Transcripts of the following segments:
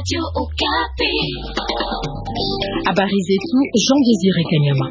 Habari zetu Jean Désiré Kanyama.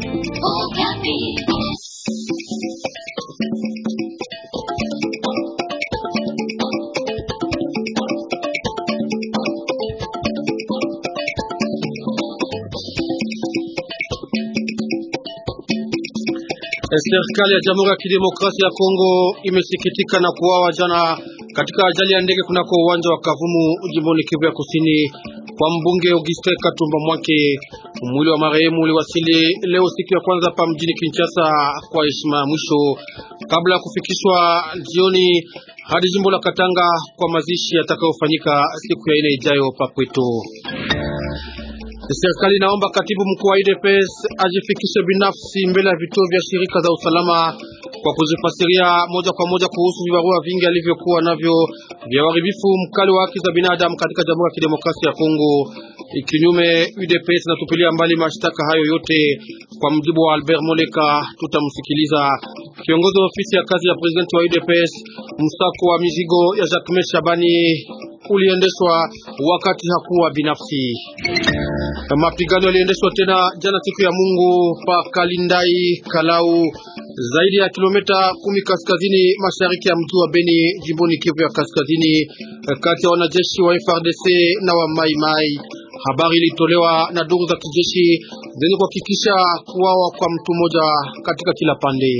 Serikali ya Jamhuri ya Kidemokrasia ya Kongo imesikitika na kuuawa jana katika ajali ya ndege kunako uwanja wa Kavumu jimboni Kivu ya Kusini kwa mbunge Auguste Katumba Mwake. Mwili wa marehemu uliwasili leo siku ya kwanza hapa mjini Kinshasa kwa heshima ya mwisho kabla ya kufikishwa jioni hadi jimbo la Katanga kwa mazishi yatakayofanyika siku ya ine ijayo Papweto. Serikali inaomba katibu mkuu wa UDPS ajifikishe binafsi mbele ya vituo vya shirika za usalama kwa kuzifasiria moja kwa moja kuhusu vibarua vingi alivyokuwa navyo vya uharibifu mkali wa haki za binadamu katika Jamhuri ya Kidemokrasia ya Kongo. Kinyume, UDPS inatupilia mbali mashtaka hayo yote. Kwa mjibu wa Albert Moleka, tutamsikiliza kiongozi wa ofisi ya kazi ya presidenti wa UDPS. Msako wa mizigo ya Jacques Shabani uliendeshwa wakati hakuwa binafsi. Mapigano yaliendeshwa tena jana siku ya Mungu pa Kalindai Kalau, zaidi ya kilomita kumi kaskazini mashariki ya mji wa Beni, jimboni Kivu ya Kaskazini, kati ya wanajeshi wa FRDC na wa Mai Mai. Habari ilitolewa na duru za kijeshi zenye kuhakikisha kuwawa kwa mtu mmoja katika kila pande.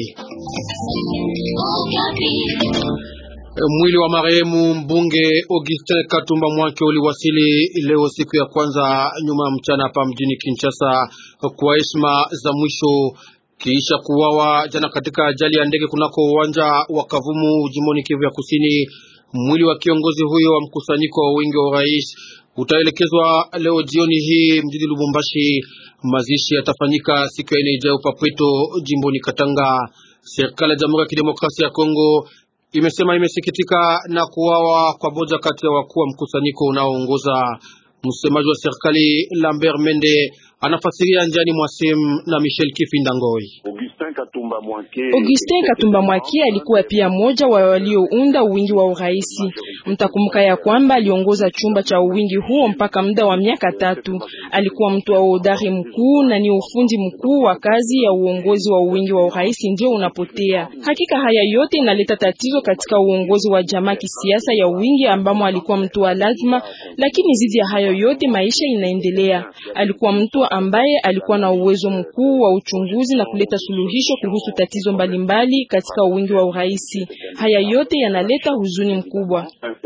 Mwili wa marehemu mbunge Augustin Katumba Mwake uliwasili leo siku ya kwanza nyuma ya mchana hapa mjini Kinshasa kwa heshima za mwisho kisha kuwawa jana katika ajali ya ndege kunako uwanja wa Kavumu jimboni Kivu ya Kusini. Mwili wa kiongozi huyo wa mkusanyiko wa wingi wa urais utaelekezwa leo jioni hii mjini Lubumbashi. Mazishi yatafanyika siku ya ine ijayo Papweto jimboni Katanga. Serikali ya Jamhuri ya Kidemokrasia ya Kongo imesema imesikitika na kuwawa kwa moja kati ya wakuu wa mkusanyiko unaoongoza. Msemaji wa serikali Lambert Mende anafasiria njiani mwa simu na Michel Kifindangoi. Augustin Katumba Mwake alikuwa pia mmoja wa waliounda uwingi wa uraisi. Mtakumbuka ya kwamba aliongoza chumba cha uwingi huo mpaka muda wa miaka tatu. Alikuwa mtu wa udari mkuu na ni ufundi mkuu wa kazi ya uongozi wa uwingi wa uraisi ndio unapotea. Hakika haya yote inaleta tatizo katika uongozi wa jamaa kisiasa ya uwingi ambamo alikuwa mtu wa lazima, lakini zidi ya hayo yote maisha inaendelea. Alikuwa mtu ambaye alikuwa na uwezo mkuu wa uchunguzi na kuleta suluhisho kuhusu tatizo mbalimbali mbali katika uwingi wa uraisi. Haya yote yanaleta huzuni mkubwa.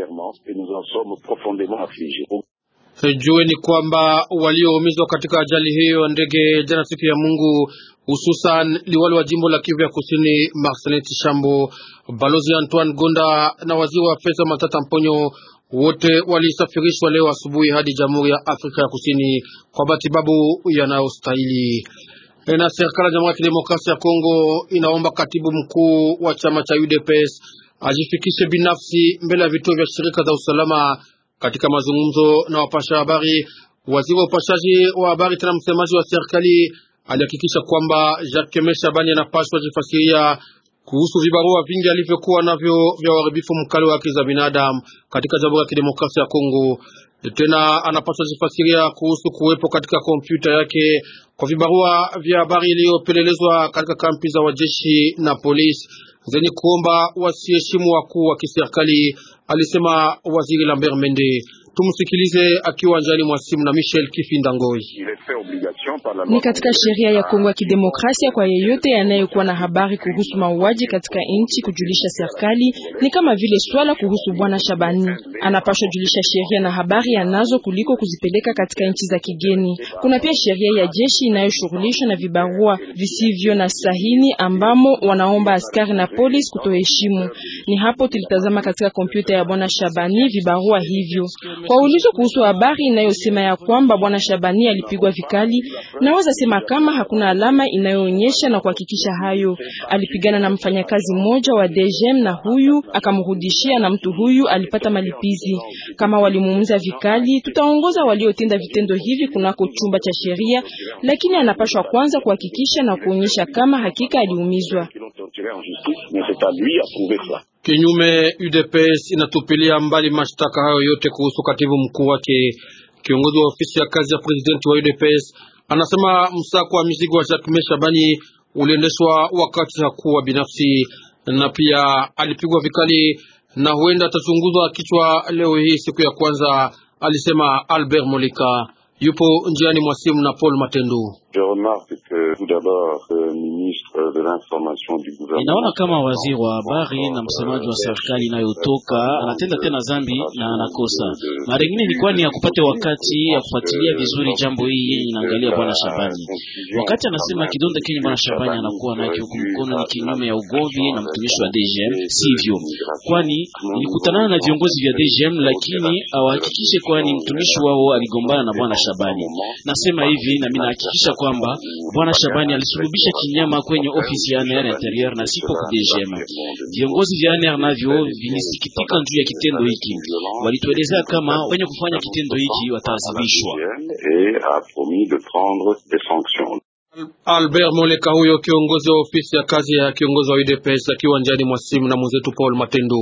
Jueni kwamba walioumizwa katika ajali hiyo ya ndege jana siku ya Mungu, hususan liwali wa jimbo la Kivu ya Kusini Marcelin Tishambo, balozi Antoine Gonda na waziri wa pesa Matata Mponyo wote walisafirishwa leo asubuhi hadi Jamhuri ya Afrika ya Kusini kwa matibabu yanayostahili. Na serikali ya Jamhuri ya Kidemokrasia ya Kongo inaomba katibu mkuu wa chama cha UDPS ajifikishe binafsi mbele ya vituo vya shirika za usalama. Katika mazungumzo na wapasha habari, waziri wa upashaji wa habari tena msemaji wa serikali alihakikisha kwamba Jacques Meshabani anapaswa jifasiria kuhusu vibarua vingi alivyokuwa navyo vya uharibifu mkali wa haki za binadamu katika Jamhuri ya Kidemokrasia ya Kongo. Tena anapaswa jifasiria kuhusu kuwepo katika kompyuta yake kwa vibarua vya habari iliyopelelezwa katika kampi za wajeshi na polisi zenye kuomba wasiheshimu wakuu wa kiserikali, alisema waziri Lambert Mende. Tumsikilize akiwa njani mwa simu na Michel Kifindangoi. Ni katika sheria ya Kongo ya Kidemokrasia kwa yeyote yanayekuwa na habari kuhusu mauaji katika nchi kujulisha serikali, ni kama vile swala kuhusu bwana Shabani. Anapaswa julisha sheria na habari anazo kuliko kuzipeleka katika nchi za kigeni. Kuna pia sheria ya jeshi inayoshughulishwa na vibarua visivyo na sahini ambamo wanaomba askari na polisi kutoheshimu. Ni hapo tulitazama katika kompyuta ya bwana Shabani vibarua hivyo. Kwa ulizo kuhusu habari inayosema ya kwamba bwana Shabani alipigwa vikali, naweza sema kama hakuna alama inayoonyesha na kuhakikisha hayo. Alipigana na mfanyakazi mmoja wa DGM na huyu akamrudishia, na mtu huyu alipata malipizi. Kama walimuumiza vikali, tutaongoza waliotenda vitendo hivi kunako chumba cha sheria, lakini anapashwa kwanza kuhakikisha na kuonyesha kama hakika aliumizwa. Kinyume, UDPS inatupilia mbali mashtaka hayo yote kuhusu katibu mkuu wake. Kiongozi wa ofisi ya kazi ya presidenti wa UDPS anasema msako wa mizigo wa Jacques Shabani uliendeshwa wakati hakuwa binafsi, na pia alipigwa vikali na huenda atachunguzwa kichwa leo hii siku ya kwanza, alisema Albert Molika. Yupo njiani mwa simu na Paul Matendu. Ninaona kama waziri wa habari na msemaji wa serikali inayotoka anatenda tena zambi na anakosa. Mara nyingine ilikuwa ni ya kupata wakati ya kufuatilia vizuri jambo hii yenye inaangalia bwana Shabani. Wakati anasema kidonda kenye bwana Shabani anakuwa nacho huku mkono ni kinyume ya ugomvi na mtumishi wa DGM, sivyo? Kwani nilikutana na viongozi vya DGM, lakini awahakikishe kwani mtumishi wao aligombana na bwana Shabani. Nasema hivi na mimi nahakikisha kwamba bwana Shabani alisulubisha kinyama kwenye ofisi ya ANR Interieur na sipo kwa DGM. Viongozi vya ANR navyo vilisikitika juu ya kitendo hiki, walituelezea kama wenye kufanya kitendo hiki wataadhibishwa. Albert Moleka, huyo kiongozi wa ofisi ya kazi ya kiongozi wa UDPS akiwa njani mwa simu na mwenzetu Paul Matendo.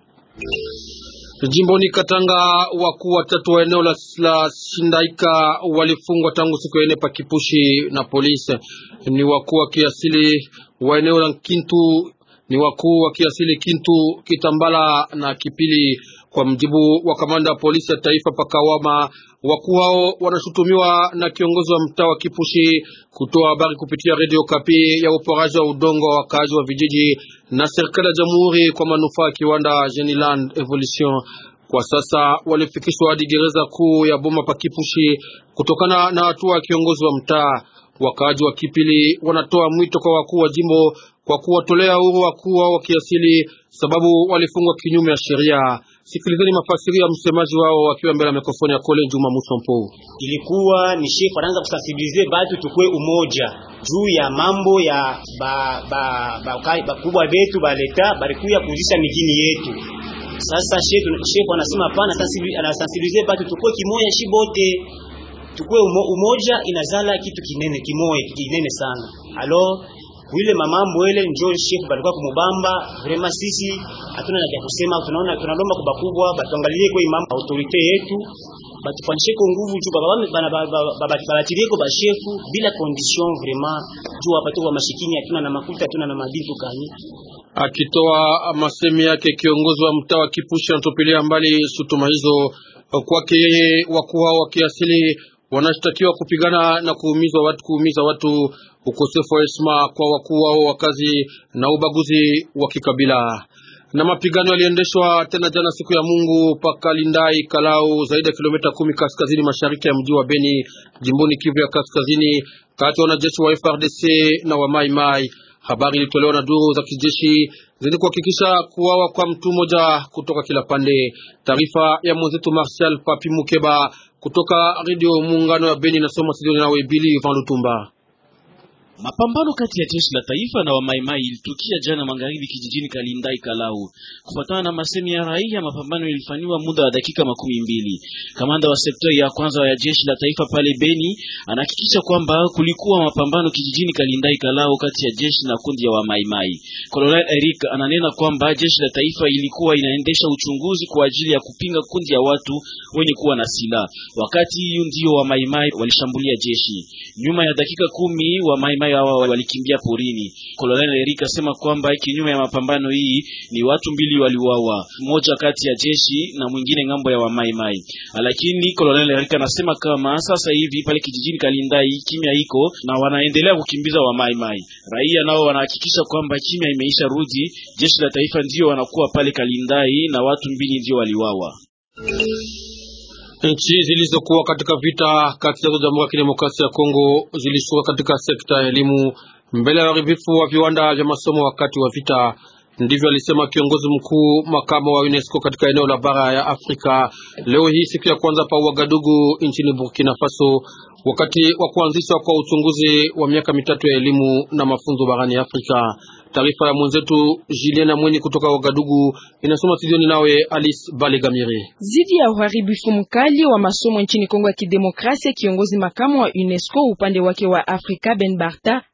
Jimboni Katanga, wakuu watatu wa eneo la, la Shindaika walifungwa tangu siku ya ine pa Kipushi na polisi. Ni wakuu wa kiasili wa eneo la Kintu, ni wakuu wa kiasili Kintu, Kitambala na Kipili. Kwa mjibu wa kamanda wa polisi ya taifa Pakawama, wakuu hao wanashutumiwa na kiongozi wa mtaa wa Kipushi kutoa habari kupitia redio Kapi ya uporaji wa udongo wa wakaaji wa vijiji na serikali ya jamhuri kwa manufaa ya kiwanda Geniland Evolution. Kwa sasa walifikishwa hadi gereza kuu ya Boma pa Kipushi kutokana na hatua ya kiongozi wa mtaa. Wakaaji wa Kipili wanatoa mwito kwa wakuu wa jimbo kwa kuwatolea uhuru wakuu wao wa kiasili, sababu walifungwa kinyume ya sheria. Sikilizeni mafasiri ya msemaji wao wakiwa mbele ya mikrofoni ya Kole Juma Musompo. Ilikuwa ni shefu anaanza kusensibilize batu tukue umoja juu ya mambo ya ba ba bakubwa ba, betu baleta balikuya kuzisha mijini yetu. Sasa shefu shefu anasema hapana, anasensibilize batu tukue kimoja, shi bote tukue umo, umoja inazala kitu kinene kimoja kinene sana alo wile mamambo ile njo shefu balikuwa kumubamba vrema. Sisi hatuna na kusema, tunaona tunalomba kwa bakubwa batuangalie kwa imam autorite yetu batufanyishe kwa nguvu juu baba baba balatilie kwa bashefu bila condition vrema, juu hapa tu wa mashikini hatuna na makuta hatuna na mabitu kani. Akitoa masemi yake, kiongozi wa mtaa wa Kipushi anatupilia mbali shutuma hizo. Kwake yeye, wakuu hao wa kiasili wanashtakiwa kupigana na kuumiza watu, kuumiza watu, ukosefu wa heshima kwa wakuu wao wa kazi na ubaguzi wa kikabila. Na mapigano yaliendeshwa tena jana siku ya Mungu paka Lindai Kalau, zaidi ya kilomita kumi kaskazini mashariki ya mji wa Beni, jimboni Kivu ya kaskazini, kati ya wanajeshi wa FRDC na wa Mai Mai. Habari ilitolewa na duru za kijeshi zenye kuhakikisha kuwawa kwa mtu mmoja kutoka kila pande. Taarifa ya mwenzetu Martial Papi Mukeba kutoka redio Muungano ya Beni nasoma studioni nawe Bili Van Lutumba. Mapambano kati ya jeshi la taifa na wamaimai ilitukia jana magharibi kijijini Kalindai Kalau. Kufuatana na masemi ya raia, mapambano ilifanywa muda wa dakika makumi mbili. Kamanda wa sekta ya kwanza ya jeshi la taifa pale Beni anahakikisha kwamba kulikuwa mapambano kijijini Kalindai Kalau kati ya jeshi na kundi ya wamaimai. Colonel Eric ananena kwamba jeshi la taifa ilikuwa inaendesha uchunguzi kwa ajili ya kupinga kundi ya watu wenye kuwa na silaha. Wakati hiyo ndio wamaimai walishambulia jeshi. Nyuma ya dakika kumi wamaimai hawa walikimbia porini. Colonel Eric asema kwamba kinyume ya mapambano hii ni watu mbili waliuawa, mmoja kati ya jeshi na mwingine ngambo ya wamaimai. Lakini Colonel Eric anasema kama sasa hivi pale kijijini Kalindai kimya iko na wanaendelea kukimbiza wamaimai. Raia nao wanahakikisha kwamba kimya imeisha rudi, jeshi la taifa ndio wanakuwa pale Kalindai na watu mbili ndio waliuawa. Nchi zilizokuwa katika vita kati ya Jamhuri ya Kidemokrasia ya Kongo zilishuka katika sekta ya elimu mbele ya uharibifu wa viwanda vya masomo wakati wa vita. Ndivyo alisema kiongozi mkuu makamo wa UNESCO katika eneo la bara ya Afrika leo hii siku ya kwanza pa Ouagadougou nchini Burkina Faso, wakati wa kuanzishwa kwa uchunguzi wa miaka mitatu ya elimu na mafunzo barani Afrika. Taarifa ya mwenzetu Juliana Mweni kutoka Ouagadougou inasoma studioni nawe Alice Balegamire. Zidi ya uharibifu mkali wa masomo nchini Kongo ya Kidemokrasia, kiongozi makamu wa UNESCO upande wake wa Afrika Ben Barta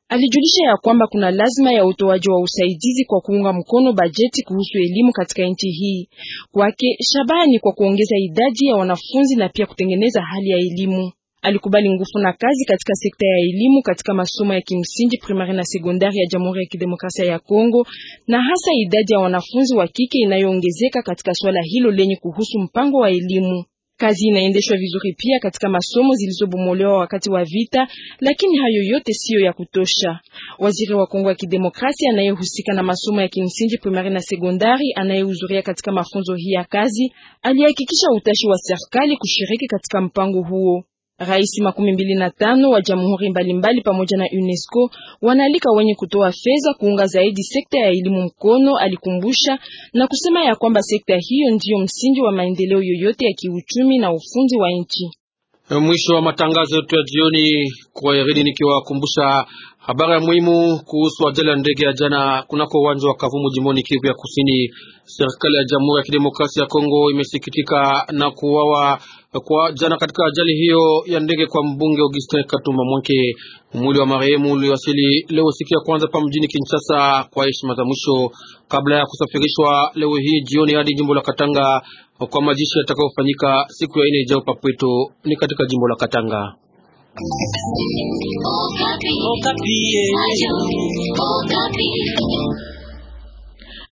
Alijulisha ya kwamba kuna lazima ya utoaji wa usaidizi kwa kuunga mkono bajeti kuhusu elimu katika nchi hii. Kwake shabaha ni kwa kuongeza idadi ya wanafunzi na pia kutengeneza hali ya elimu. Alikubali nguvu na kazi katika sekta ya elimu katika masomo ya kimsingi primari na sekondari ya Jamhuri ya Kidemokrasia ya Kongo, na hasa idadi ya wanafunzi wa kike inayoongezeka katika swala hilo lenye kuhusu mpango wa elimu. Kazi inaendeshwa vizuri pia katika masomo zilizobomolewa wakati wa vita, lakini hayo yote siyo ya kutosha. Waziri wa Kongo ya Kidemokrasia anayehusika na masomo ya kimsingi primari na sekondari, anayehudhuria katika mafunzo hii ya kazi, alihakikisha utashi wa serikali kushiriki katika mpango huo. Rais makumi mbili na tano wa jamhuri mbalimbali pamoja na UNESCO wanaalika wenye kutoa fedha kuunga zaidi sekta ya elimu mkono, alikumbusha na kusema ya kwamba sekta hiyo ndiyo msingi wa maendeleo yoyote ya kiuchumi na ufundi wa nchi. Mwisho wa matangazo yetu ya jioni, kwa yaridi nikiwakumbusha habari ya muhimu kuhusu ajali ya ndege ya jana kunako uwanja wa Kavumu jimboni Kivu ya Kusini. Serikali ya Jamhuri ya Kidemokrasia ya Kongo imesikitika na kuwawa kwa jana katika ajali hiyo ya ndege kwa mbunge Augustin Katumba Mwanke. Mwili wa marehemu uliwasili leo siku ya kwanza pa mjini Kinshasa kwa heshima za mwisho kabla ya kusafirishwa leo hii jioni hadi jimbo la Katanga kwa mazishi yatakayofanyika siku ya ine ijayo Papweto ni katika jimbo la Katanga. Okapi. Okapi.